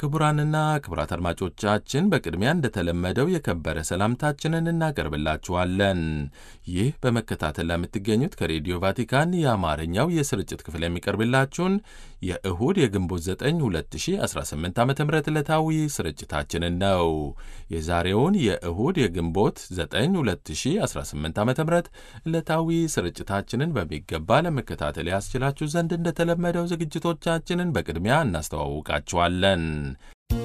ክቡራንና ክቡራት አድማጮቻችን በቅድሚያ እንደተለመደው የከበረ ሰላምታችንን እናቀርብላችኋለን። ይህ በመከታተል ለምትገኙት ከሬዲዮ ቫቲካን የአማርኛው የስርጭት ክፍል የሚቀርብላችሁን የእሁድ የግንቦት 9 2018 ዓ ም ዕለታዊ ስርጭታችንን ነው። የዛሬውን የእሁድ የግንቦት 9 2018 ዓ ም ዕለታዊ ስርጭታችንን በሚገባ ለመከታተል ያስችላችሁ ዘንድ እንደተለመደው ዝግጅቶቻችንን በቅድሚያ እናስተዋውቃችኋለን።